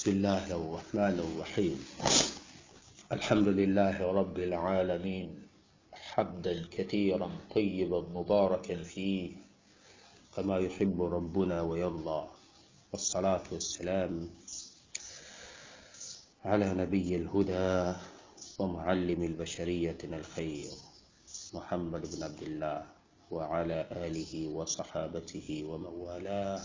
بسم الله الرحمن الرحيم الحمد لله رب العالمين حمدا كثيرا طيبا مباركا فيه كما يحب ربنا ويرضى والصلاة والسلام على نبي الهدى ومعلم البشرية الخير محمد بن عبد الله وعلى آله وصحابته ومن والاه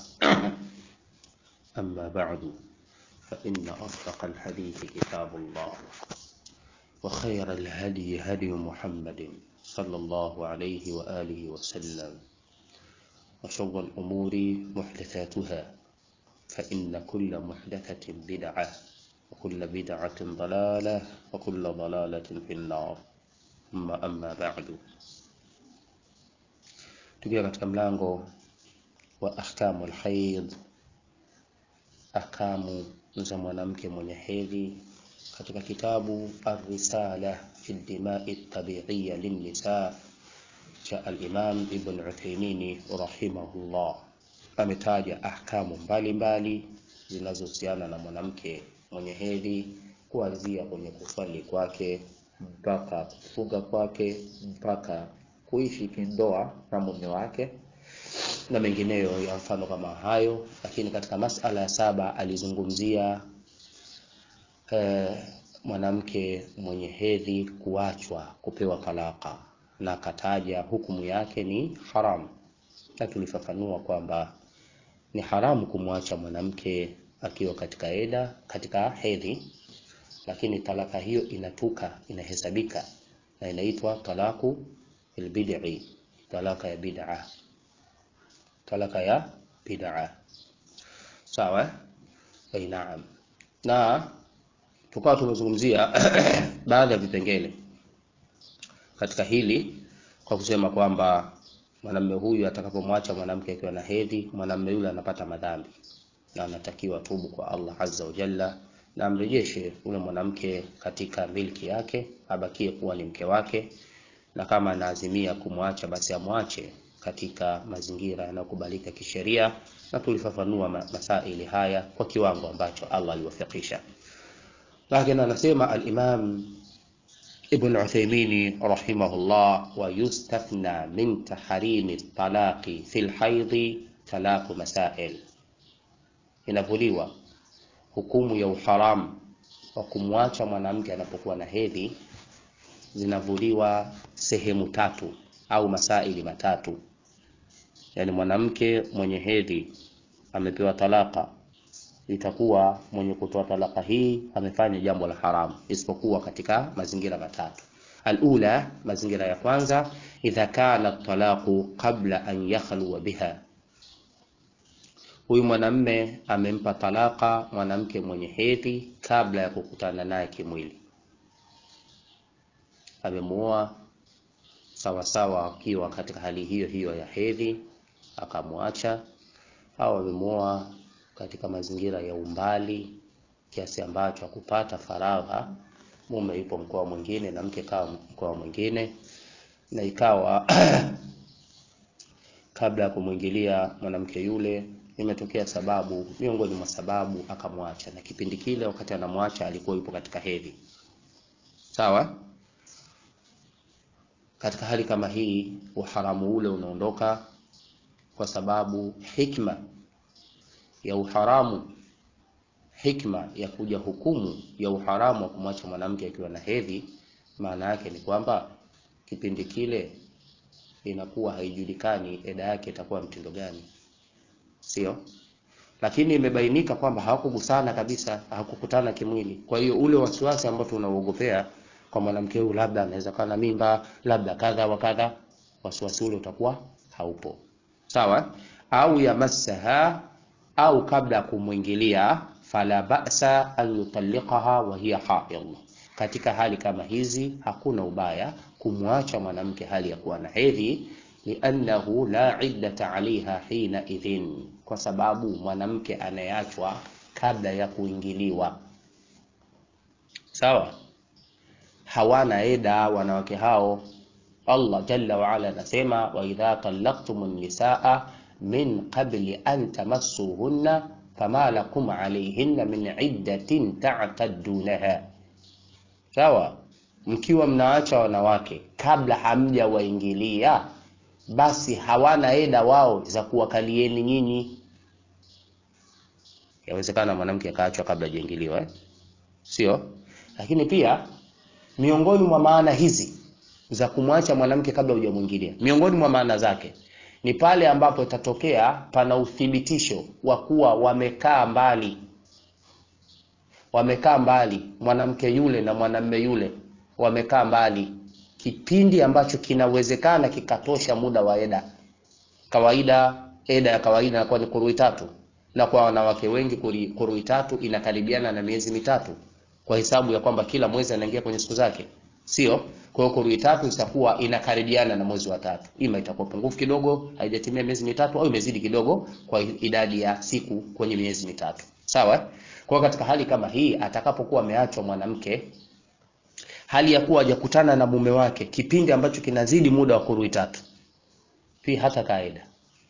أما بعد فإن أصدق الحديث كتاب الله وخير الهدي هدي محمد صلى الله عليه وآله وسلم وشر الأمور محدثاتها فإن كل محدثة بدعة وكل بدعة ضلالة وكل ضلالة في النار ثم أما بعد tukiwa katika mlango wa ahkamu alhaid ahkamu za mwanamke mwenye hedhi katika kitabu Ar-Risala fi Dimai Tabiiya Linnisa cha al-Imam Ibn Uthaymeen rahimahullah, ametaja ahkamu mbalimbali zinazohusiana na mwanamke mwenye hedhi kuanzia kwenye kuswali kwake mpaka kufunga kwake mpaka kuishi kindoa na mume wake na mengineyo ya mfano kama hayo. Lakini katika masala ya saba alizungumzia eh, mwanamke mwenye hedhi kuachwa kupewa talaka, na akataja hukumu yake ni haramu, na tulifafanua kwamba ni haramu kumwacha mwanamke akiwa katika eda katika hedhi, lakini talaka hiyo inatuka inahesabika na inaitwa talaku albid'i, talaka ya bid'a talaka ya bid'a. Sawa? Eh, naam. Na tukawa tumezungumzia baadhi ya vipengele katika hili kwa kusema kwamba mwanamume huyu atakapomwacha mwanamke akiwa na hedhi, mwanamume yule anapata madhambi na anatakiwa tubu kwa Allah azza wa jalla na amrejeshe yule mwanamke katika milki yake, abakie kuwa ni mke wake, na kama anaazimia kumwacha basi amwache katika mazingira yanayokubalika kisheria, na tulifafanua masaili haya kwa kiwango ambacho Allah aliwafikisha. Lakini anasema al-Imam Ibn Uthaymeen rahimahullah, wa yustathna min tahrimi talaqi fil haidhi talaqu masail, inavuliwa hukumu ya uharamu wa kumwacha mwanamke anapokuwa na hedhi, zinavuliwa sehemu tatu au masaili matatu. Yaani mwanamke mwenye hedhi amepewa talaka, itakuwa mwenye kutoa talaka hii amefanya jambo la haramu, isipokuwa katika mazingira matatu. Alula, mazingira ya kwanza, idha kana talaqu qabla an yakhluwa biha, huyu mwanamme amempa talaka mwanamke mwenye hedhi kabla ya kukutana naye kimwili, amemuoa sawasawa akiwa katika hali hiyo hiyo ya hedhi akamwacha, au amemuoa katika mazingira ya umbali kiasi ambacho hakupata faragha, mume yupo mkoa mwingine na mke kawa mkoa mwingine, na ikawa kabla ya kumwingilia mwanamke yule imetokea sababu miongoni mwa sababu akamwacha, na kipindi kile wakati anamwacha alikuwa yupo katika hedhi. Sawa. Katika hali kama hii uharamu ule unaondoka, kwa sababu hikma ya uharamu, hikma ya kuja hukumu ya uharamu wa kumwacha mwanamke akiwa na hedhi, maana yake ni kwamba kipindi kile inakuwa haijulikani eda yake itakuwa mtindo gani, sio? Lakini imebainika kwamba hawakugusana kabisa, hawakukutana kimwili. Kwa hiyo ule wasiwasi ambao tunauogopea kwa mwanamke huyu labda anaweza kuwa na mimba, labda kadha wa kadha, wasiwasi ule utakuwa haupo. Sawa? Au yamassaha, au kabla ya kumwingilia, fala ba'sa an yutalliqaha wa hiya haid. Katika hali kama hizi hakuna ubaya kumwacha mwanamke hali ya kuwa na hedhi, liannahu la iddata alaiha hina idhin, kwa sababu mwanamke anayeachwa kabla ya kuingiliwa, sawa hawana eda wanawake hao. Allah jalla wa ala anasema wa idha talaqtum nisaa min qabli an tamassuhunna fama lakum alayhinna min iddatin ta'taddunaha sawa mkiwa mnaacha wanawake kabla hamjawaingilia basi hawana eda wao za kuwakalieni nyinyi yawezekana mwanamke akaachwa kabla hajaingiliwa eh? sio lakini pia miongoni mwa maana hizi za kumwacha mwanamke kabla hujamwingilia miongoni mwa maana zake ni pale ambapo itatokea pana uthibitisho wa kuwa wamekaa mbali wamekaa mbali mwanamke yule na mwanamme yule wamekaa mbali kipindi ambacho kinawezekana kikatosha muda wa eda kawaida eda ya kawaida inakuwa ni kurui tatu na kwa wanawake wengi kuri- kurui tatu inakaribiana na miezi mitatu kwa hesabu ya kwamba kila mwezi anaingia kwenye siku zake sio kwa hiyo kurui tatu itakuwa inakaribiana na mwezi wa tatu ima itakuwa pungufu kidogo haijatimia miezi mitatu au imezidi kidogo kwa idadi ya siku kwenye miezi mitatu sawa eh? kwa hiyo katika hali kama hii atakapokuwa ameachwa mwanamke hali ya kuwa hajakutana na mume wake kipindi ambacho kinazidi muda wa kurui tatu pia hata kaida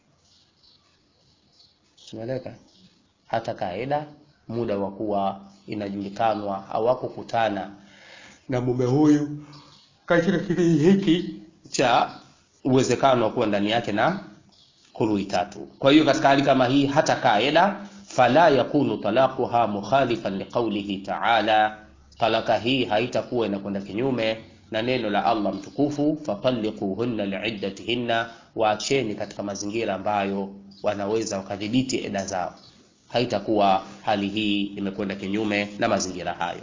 tunaeleka hata kaida muda wa kuwa inajulikanwa hawakukutana na mume huyu katika kipindi hiki cha uwezekano wa kuwa ndani yake na kurui tatu kwa hiyo katika hali kama hii hata kaida fala yakunu talaquha mukhalifan liqaulihi taala talaka hii haitakuwa inakwenda kinyume na neno la allah mtukufu fatalliquhunna liiddatihinna waacheni katika mazingira ambayo wanaweza wakadhibiti eda zao haitakuwa hali hii imekwenda kinyume na mazingira hayo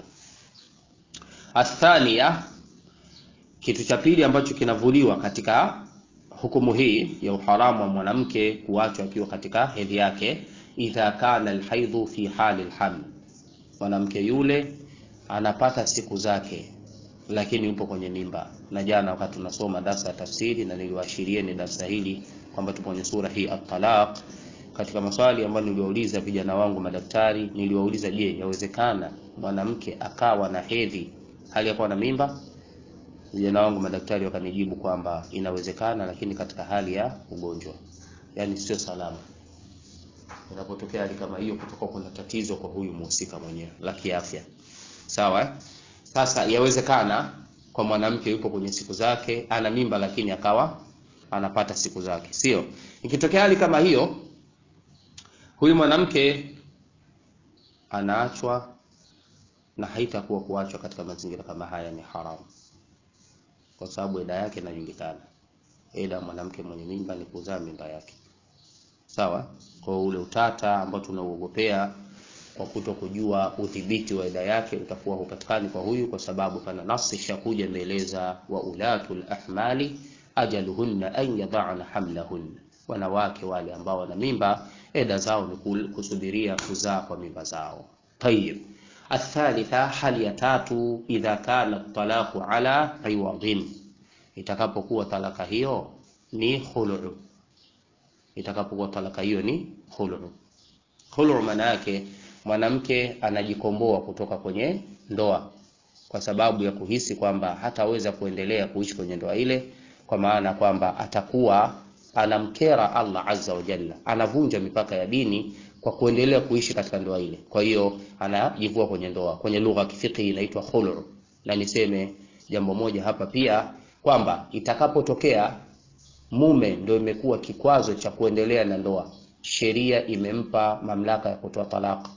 athania kitu cha pili ambacho kinavuliwa katika hukumu hii ya uharamu wa mwanamke kuachwa akiwa katika hedhi yake idha kana alhaidhu fi hali lhaml mwanamke yule anapata siku zake lakini yupo kwenye mimba na jana wakati tunasoma darsa ya tafsiri na niliwaashirieni darsa hili kwamba tupo kwenye sura hii at-talaq katika maswali ambayo niliwauliza vijana wangu madaktari niliwauliza je yawezekana mwanamke akawa na hedhi hali ya kuwa na mimba vijana wangu madaktari wakanijibu kwamba inawezekana lakini katika hali ya ugonjwa yaani sio salama inapotokea hali kama hiyo kutoka kuna tatizo kwa huyu mhusika mwenyewe la kiafya sawa eh? sasa yawezekana kwa mwanamke yupo kwenye siku zake ana mimba lakini akawa anapata siku zake sio ikitokea hali kama hiyo huyu mwanamke anaachwa na haitakuwa kuachwa katika mazingira kama haya ni haramu kwa sababu eda yake inajulikana eda mwanamke mwenye mimba ni kuzaa mimba yake sawa kwa ule utata ambao tunauogopea kwa kuto kujua udhibiti wa eda yake utakuwa hupatikani kwa huyu kwa sababu pana nasi shakuja imeeleza wa ulatul ahmali ajaluhunna an yadhana hamlahunna wanawake wale ambao wana mimba eda zao ni kusubiria kuzaa kwa mimba zao tayib athalitha hali ya tatu idha kana talaqu ala iwadhin itakapokuwa talaka hiyo ni khulu itakapokuwa talaka hiyo ni khulu khulu maana yake mwanamke anajikomboa kutoka kwenye ndoa kwa sababu ya kuhisi kwamba hataweza kuendelea kuishi kwenye ndoa ile kwa maana kwamba atakuwa anamkera Allah azza wa jalla anavunja mipaka ya dini kwa kuendelea kuishi katika ndoa ile kwa hiyo anajivua kwenye ndoa kwenye lugha ya kifiki inaitwa khulu na niseme jambo moja hapa pia kwamba itakapotokea mume ndio imekuwa kikwazo cha kuendelea na ndoa sheria imempa mamlaka ya kutoa talaka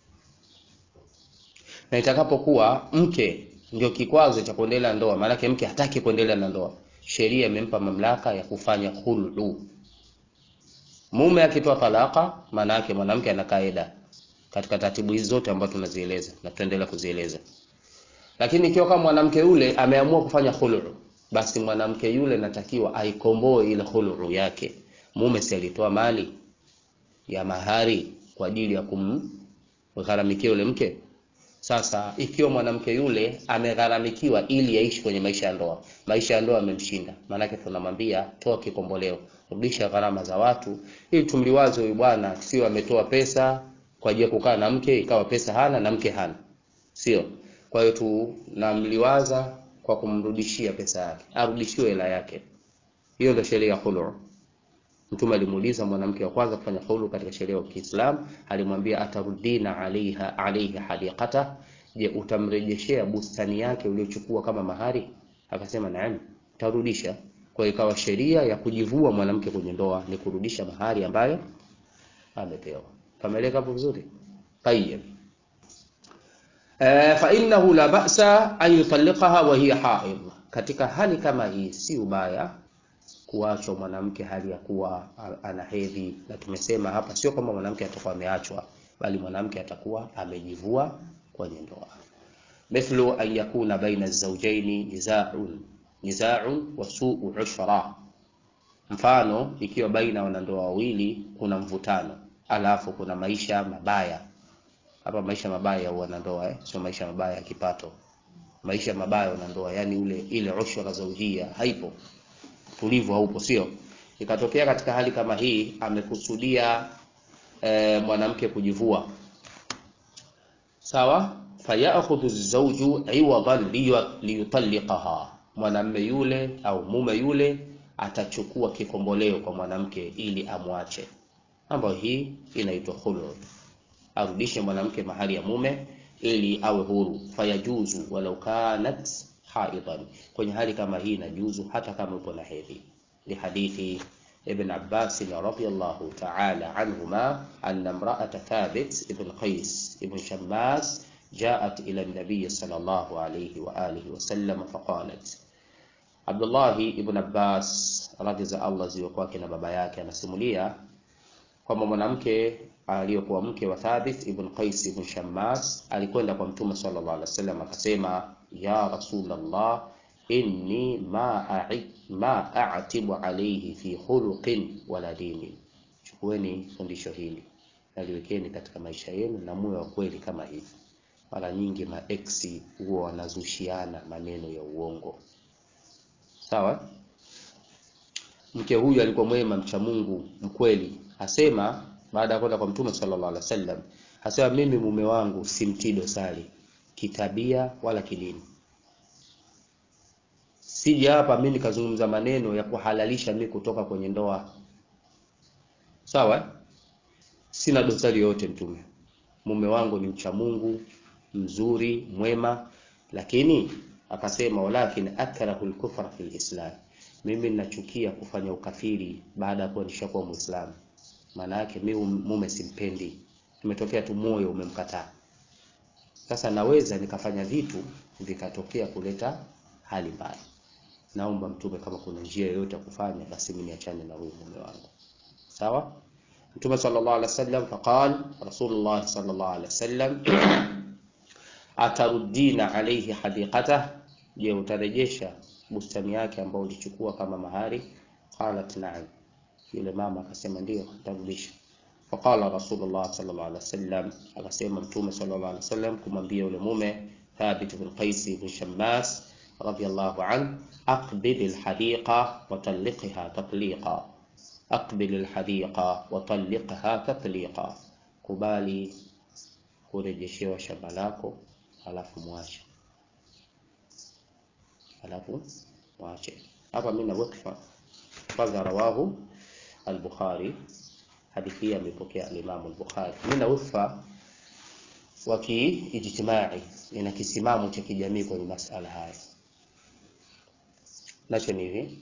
na itakapokuwa mke ndio kikwazo cha kuendelea na ndoa maanake mke hataki kuendelea na ndoa sheria imempa mamlaka ya kufanya khulu mume akitoa talaka maana yake mwanamke ana kaida katika taratibu hizi zote ambazo tunazieleza na tutaendelea kuzieleza lakini ikiwa kama mwanamke yule ameamua kufanya khulu basi mwanamke yule natakiwa aikomboe ile khulu yake mume si alitoa mali ya mahari kwa ajili ya kumgharamikia yule mke sasa ikiwa mwanamke yule amegharamikiwa ili yaishi kwenye maisha ya ndoa maisha ya ndoa yamemshinda maanake tunamwambia toa kikomboleo rudisha gharama za watu ili tumliwaze huyu bwana sio ametoa pesa kwa ajili ya kukaa na mke ikawa pesa hana na mke hana sio kwa hiyo tunamliwaza kwa kumrudishia pesa yake arudishiwe hela yake hiyo ndio sheria ya khulu Mtume alimuuliza mwanamke wa kwanza kufanya khulu katika sheria ya Kiislamu, alimwambia atarudina alaiha alaihi hadiqata, je, utamrejeshea bustani yake uliochukua kama mahari? Akasema naam, tarudisha. Kwa hiyo ikawa sheria ya kujivua mwanamke kwenye ndoa ni kurudisha mahari ambayo amepewa. Kameleka hapo vizuri? Tayyib. Eh, fa innahu la ba'sa an yutalliqaha wa hiya haid. Katika hali kama hii si ubaya kuachwa mwanamke hali ya kuwa ana hedhi, na tumesema hapa sio kama mwanamke atakuwa ameachwa, bali mwanamke atakuwa amejivua kwenye ndoa. Mithlu an yakuna baina zawjaini nizaa'un nizaa'un wa su'u ushra, mfano ikiwa baina wanandoa wawili kuna mvutano, alafu kuna maisha mabaya hapa. Maisha mabaya ya wanandoa eh, sio maisha mabaya ya kipato, maisha mabaya ya wanandoa, yani ule ile ushra zawjia haipo tulivu haupo, sio? Ikatokea katika hali kama hii amekusudia e, mwanamke kujivua, sawa. Fayakhudhu zawju iwadan liyutalliqaha, mwanamme yule au mume yule atachukua kikomboleo kwa mwanamke ili amwache, ambayo hii inaitwa khulu, arudishe mwanamke mahali ya mume ili awe huru. Fayajuzu walau kanat haidan, kwenye hali kama hii inajuzu hata kama upo na hedhi. Ni hadithi Ibn Abbas radhiyallahu ta'ala anhuma anna imra'ata Thabit ibn Qais ibn Shammas ja'at ila an-nabiy sallallahu alayhi wa alihi wa sallam faqalat. Abdullah ibn Abbas radhi za Allah ziwe kwake na baba yake anasimulia kwamba mwanamke aliyokuwa mke wa Thabit ibn Qais ibn Shammas alikwenda kwa Mtume sallallahu alaihi wasallam akasema ya Rasulullah, inni ma a'i ma a'tibu alayhi fi khuluqin wala dini. Chukueni fundisho hili naliwekeni katika maisha yenu na muwe wa kweli kama hivi. Mara nyingi maeksi huwa wanazushiana maneno ya uongo, sawa. Mke huyu alikuwa mwema, mcha Mungu, mkweli. Asema baada ya kwenda kwa Mtume sallallahu alaihi wasallam, asema mimi mume wangu simtii dosari kitabia wala kidini. Sija hapa mimi nikazungumza maneno ya kuhalalisha mimi kutoka kwenye ndoa, sawa. Sina dosari yoyote, Mtume, mume wangu ni mcha Mungu, mzuri, mwema, lakini akasema walakin akrahu al-kufra fi al-islam, mimi ninachukia kufanya ukafiri baada ya kuwa nishakuwa Muislamu. Maana yake mimi mume simpendi, imetokea tu moyo umemkataa. Sasa naweza nikafanya vitu vikatokea kuleta hali mbaya. Naomba Mtume, kama kuna njia yoyote ya kufanya, basi mimi niachane na huyu mume wangu, sawa. Mtume sallallahu alaihi wasallam faqal Rasulullah sallallahu alaihi wasallam atarudina alayhi hadiqata, je, utarejesha bustani yake ambayo ulichukua kama mahari? Qalat na'am, yule mama akasema ndio, nitarudisha. Faqala Rasulullah sallallahu alaihi wasallam, akasema Mtume sallallahu alaihi wasallam kumwambia yule mume Thabit bin Qais bin Shammas radiyallahu anhu, aqbil alhadiqa wa talliqha tatliqa, aqbil alhadiqa wa talliqha tatliqa, kubali kurejeshewa shamba lako alafu mwache, alafu mwache. Hapa mimi na wakfa kwanza, rawahu al-Bukhari hadithi hii amepokea al-Imam al-Bukhari. Mimi na ufa wa kiijtimai, ina kisimamo cha kijamii kwenye masala haya. Nacho ni hivi,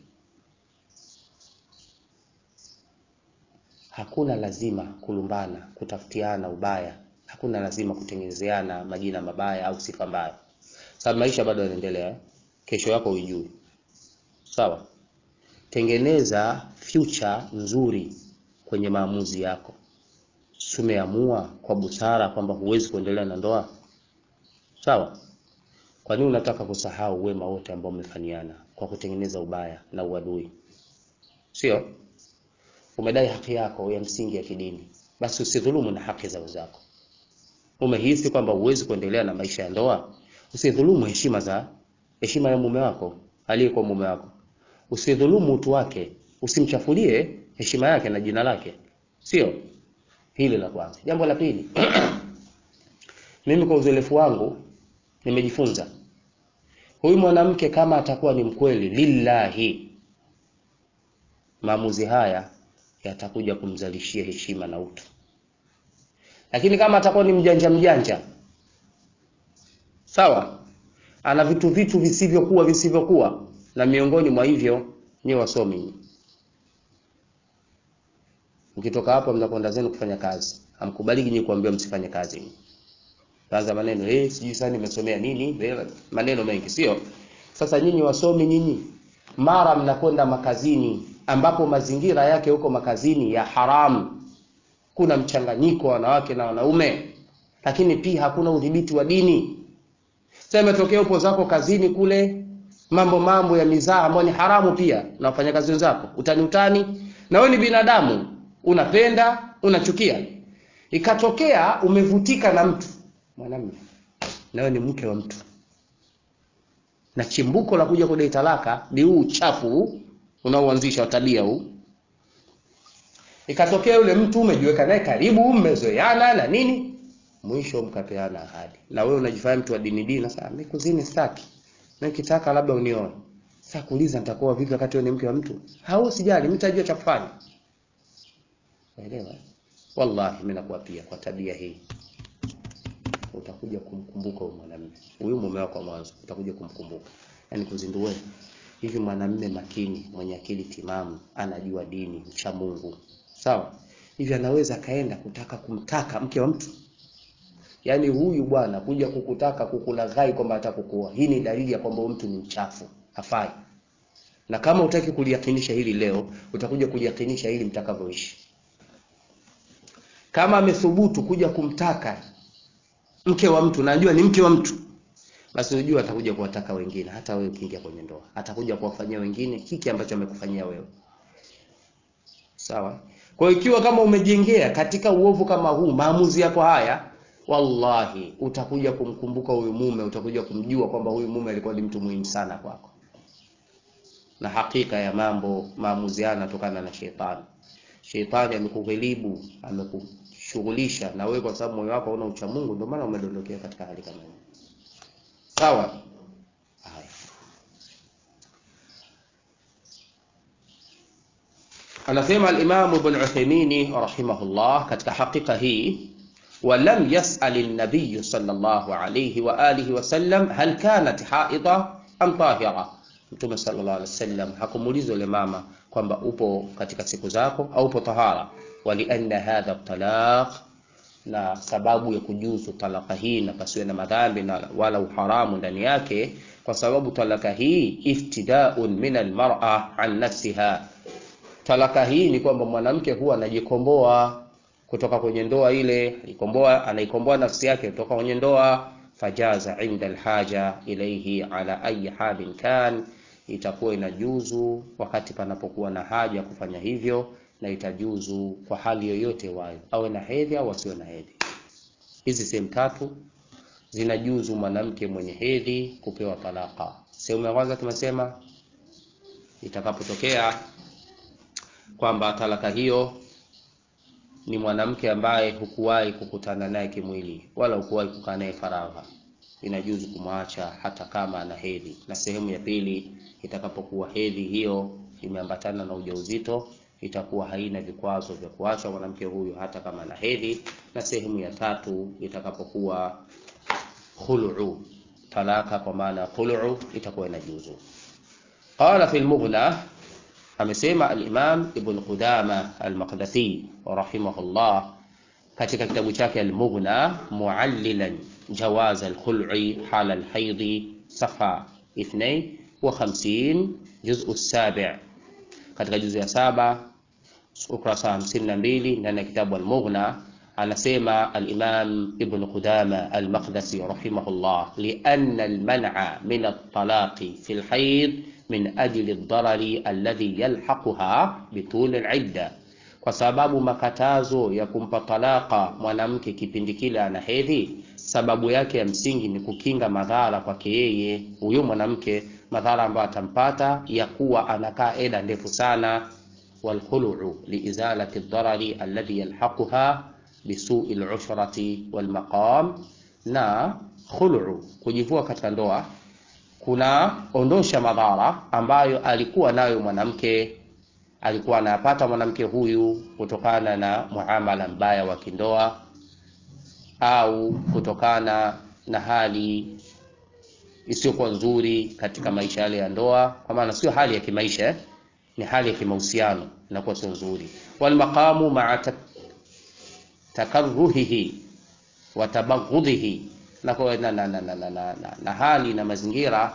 hakuna lazima kulumbana, kutafutiana ubaya, hakuna lazima kutengenezeana majina mabaya au sifa mbaya, sababu maisha bado yanaendelea. Kesho yako uijui, sawa? Tengeneza future nzuri kwenye maamuzi yako. Umeamua kwa busara kwamba huwezi kuendelea na ndoa, sawa? Kwa nini unataka kusahau wema wote ambao umefanyana kwa kutengeneza ubaya na uadui? Sio umedai haki yako ya msingi ya kidini, basi usidhulumu na haki za wenzako. Umehisi kwamba huwezi kuendelea na maisha ya ndoa, usidhulumu heshima za heshima ya mume wako aliyekuwa mume wako, usidhulumu utu wake, usimchafulie heshima yake na jina lake, sio hili la kwanza. Jambo la pili, mimi kwa uzoefu wangu nimejifunza huyu mwanamke kama atakuwa ni mkweli lillahi, maamuzi haya yatakuja kumzalishia heshima na utu. Lakini kama atakuwa ni mjanja mjanja, sawa, ana vitu vitu visivyokuwa visivyokuwa, na miongoni mwa hivyo ni wasomi. Mkitoka hapo, mnakwenda zenu kufanya kazi, hamkubaliki nyinyi kuambiwa msifanye kazi. Kwanza maneno eh, sijui sana nimesomea nini, maneno mengi, sio? Sasa nyinyi wasomi, nyinyi mara mnakwenda makazini ambapo mazingira yake huko makazini ya haramu, kuna mchanganyiko wa wanawake na wanaume, lakini pia hakuna udhibiti wa dini. Sasa imetokea upo zako kazini kule, mambo mambo ya mizaa ambayo ni haramu pia na wafanyakazi wenzako, utani utani, na wewe ni binadamu, unapenda unachukia, ikatokea umevutika na mtu mwanamume, na wewe ni mke wa mtu na chimbuko la kuja kudai talaka ni huu uchafu unaoanzisha tabia huu. Ikatokea yule mtu umejiweka naye karibu, mmezoeana na nini, mwisho mkapeana ahadi, na wewe unajifanya mtu wa dini dini. Sasa mimi kuzini sitaki, mimi kitaka labda unioe. Sasa kuuliza nitakuwa vipi wakati wewe ni mke wa mtu? Hau sijali, mimi nitajua cha kufanya. Unaelewa? Wallahi mimi nakuwa pia kwa tabia hii utakuja kumkumbuka huyu mwanamume, huyu mume wako wa mwanzo, utakuja kumkumbuka. Yaani kuzindue hivi, mwanamume makini, mwenye akili timamu, anajua dini, mcha Mungu, sawa, hivi anaweza akaenda kutaka kumtaka mke wa mtu? Yaani huyu bwana kuja kukutaka kukulaghai kwamba atakukuoa, hii ni dalili ya kwamba mtu ni mchafu, hafai. Na kama utaki kuliyakinisha hili leo, utakuja kuliyakinisha hili mtakavyoishi. Kama amethubutu kuja kumtaka mke wa mtu, najua ni mke wa mtu, basi unajua atakuja kuwataka wengine. Hata wewe ukiingia kwenye ndoa, atakuja kuwafanyia wengine hiki ambacho amekufanyia wewe, sawa. Kwa hiyo ikiwa kama umejengea katika uovu kama huu, maamuzi yako haya, wallahi utakuja kumkumbuka huyu mume, utakuja kumjua kwamba huyu mume alikuwa ni mtu muhimu sana kwako. Na hakika ya mambo, maamuzi haya yanatokana na shetani. Shetani amekughilibu, ameku shughulisha na wewe kwa sababu moyo wako hauna ucha Mungu, ndio maana umedondokea katika hali kama hiyo. Sawa? Haya. Anasema al-Imam Ibn Uthaymeen rahimahullah katika hakika hii walam yas'al an-nabiy sallallahu alayhi wa alihi wa sallam hal kanat haida am tahira. Mtume sallallahu alayhi wasallam hakumuuliza yule mama kwamba upo katika siku zako au upo tahara walianna hadha talaq, na sababu ya kujuzu talaka hii na pasiwe na madhambi na wala uharamu ndani yake, kwa sababu talaka hii iftidaun min almar'a an nafsiha. Talaka hii ni kwamba mwanamke huwa anajikomboa kutoka kwenye ndoa ile, ikomboa anaikomboa nafsi yake kutoka kwenye ndoa. Fajaza inda alhaja ilayhi ala ayi halin kan, itakuwa inajuzu wakati panapokuwa na haja ya kufanya hivyo na itajuzu kwa hali yoyote wayo, awe na hedhi au asiwe na hedhi. Hizi sehemu tatu zinajuzu mwanamke mwenye hedhi kupewa talaka. Sehemu ya kwanza tumesema itakapotokea kwamba talaka hiyo ni mwanamke ambaye hukuwahi kukutana naye kimwili wala hukuwahi kukaa naye faragha, inajuzu kumwacha hata kama ana hedhi. Na sehemu ya pili itakapokuwa hedhi hiyo imeambatana na ujauzito itakuwa haina vikwazo vya kuacha mwanamke huyu hata kama na hedhi. Na sehemu ya tatu itakapokuwa khulu, talaka kwa maana khulu itakuwa inajuzu. Qala fi al-Mughna, amesema al-Imam Ibn Qudama al-Maqdisi rahimahullah katika kitabu chake al-Mughna, muallilan jawaz al-khul'i hala al-haidhi, safha 52 juz'u as-sabi' katika juzu ya saba ukurasa hamsini na mbili ndani ya kitabu Al-Mughna anasema al-Imam Ibn Qudama al-Maqdisi rahimahullah, lianna al-man'a min at-talaqi fi al-hayd min ajli ad-darari alladhi yalhaquha bitul al-idda, kwa sababu makatazo ya kumpa talaka mwanamke kipindi kile ana hedhi, sababu yake ya msingi ni kukinga madhara kwake yeye huyo mwanamke madhara ambayo atampata ya kuwa anakaa eda ndefu sana. Walkhulu liizalati ad-darari alladhi yalhaquha bisu'i al-ushrati walmaqam, na khulu kujivua katika ndoa kunaondosha madhara ambayo alikuwa nayo mwanamke alikuwa anapata mwanamke huyu kutokana na muamala mbaya wa kindoa au kutokana na hali isiyokuwa nzuri katika maisha yale ya ndoa, kwa maana sio hali ya kimaisha eh? ni hali ya kimahusiano inakuwa sio nzuri. Walmaqamu maa tak takarruhihi wa tabaghudhihi, na, na, na, na, na, na, na, na, na hali na mazingira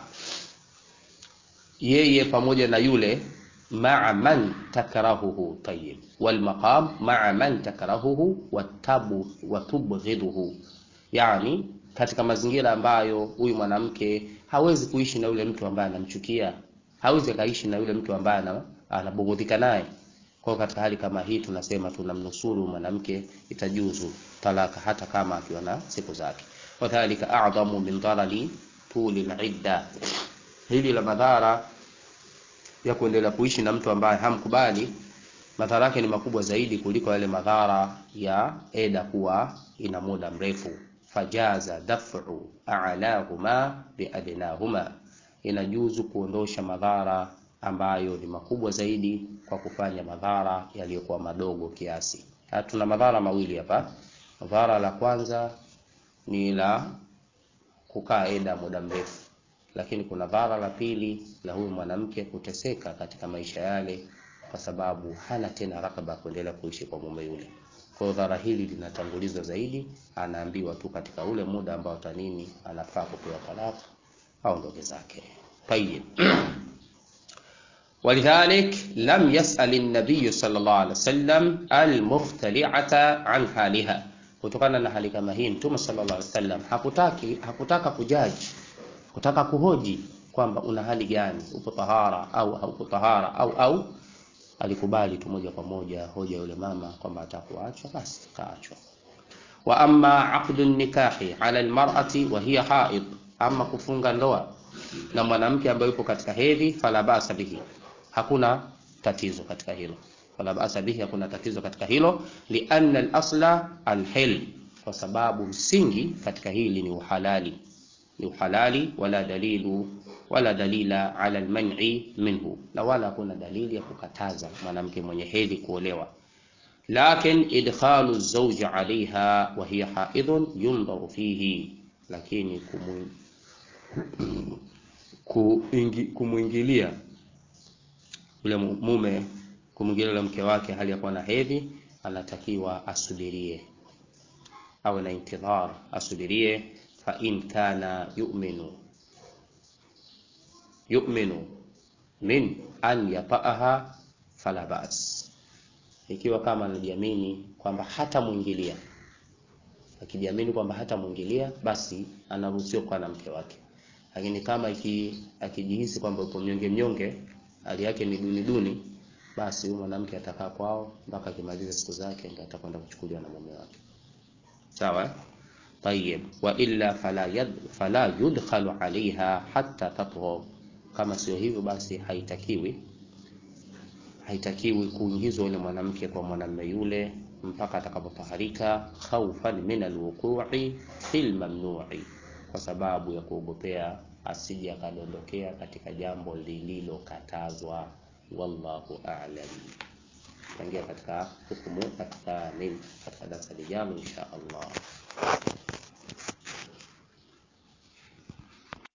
yeye pamoja na yule maa man takrahuhu tayyib walmaqam maa man takrahuhu watabu watubghidhuhu, yani katika mazingira ambayo huyu mwanamke hawezi kuishi na yule mtu ambaye anamchukia, hawezi akaishi na yule mtu ambaye anabughudhika naye. Kwa hiyo katika hali kama hii tunasema tunamnusuru mwanamke, itajuzu talaka hata kama akiwa na siku zake. Wadhalika a'dhamu min dharari tuli al-idda, hili la madhara ya kuendelea kuishi na mtu ambaye hamkubali, madhara yake ni makubwa zaidi kuliko yale madhara ya eda kuwa ina muda mrefu. Fajaza daf'u a'lahuma biadnahuma, inajuzu kuondosha madhara ambayo ni makubwa zaidi kwa kufanya madhara yaliyokuwa madogo kiasi. Ha, tuna madhara mawili hapa. Madhara la kwanza ni la kukaa eda muda mrefu, lakini kuna dhara la pili la huyu mwanamke kuteseka katika maisha yale, kwa sababu hana tena rakaba ya kuendelea kuishi kwa mume yule. Kwa hiyo dhara hili linatangulizwa zaidi, anaambiwa tu katika ule muda ambao tanini anafaa kupewa talaka aondoke zake. Tayyib. ولذلك لم يسأل النبي صلى الله عليه وسلم المختلعة عن حالها kutokana na hali kama hii mtume sallallahu alaihi wasallam hakutaki hakutaka kujaji kutaka kuhoji kwamba una hali gani upo tahara au haupo tahara au au alikubali tu moja kwa moja hoja yule mama kwamba atakuachwa basi kaachwa wa amma aqdu nikahi ala almar'ati wa hiya haid ama kufunga ndoa na mwanamke ambaye yupo katika hedhi fala basa bihi hakuna tatizo katika hilo wala basa bihi, hakuna tatizo katika hilo. Lianna al-asla al-hil, kwa sababu msingi katika hili ni uhalali, ni uhalali. Wala dalilu wala dalila ala al-man'i minhu, na wala hakuna dalili ya kukataza mwanamke mwenye hedhi kuolewa. Lakin idkhalu zawji alaiha wa hiya haidhun yundharu fihi, lakini kumwingilia yule mume kumwingilia yule mke wake hali ya kuwa na hedhi, anatakiwa asubirie, awe na intidhar, asubirie. Fa in kana yu'minu yu'minu min an yata'aha fala ba's, ikiwa kama anajiamini kwamba hata mwingilia, akijiamini kwamba hata mwingilia, basi anaruhusiwa kuwa na mke wake. Lakini kama iki, akijihisi kwamba uko mnyonge mnyonge, hali yake ni duni duni basi huyu mwanamke atakaa kwao mpaka akimaliza siku zake ndio atakwenda kuchukuliwa na mume wake. Sawa? Tayyib. Wa illa fala yad, fala yudkhalu alaiha hatta tatghur, kama sio hivyo basi haitakiwi haitakiwi kuingizwa yule mwanamke kwa mwanamume yule mpaka atakapotaharika, khaufan min alwuqu'i fil mamnu'i, kwa sababu ya kuogopea asije akadondokea katika jambo lililokatazwa. Wallahu a'lam. Tangia katika hukumu katika nini katika darasa lijalo insha Allah.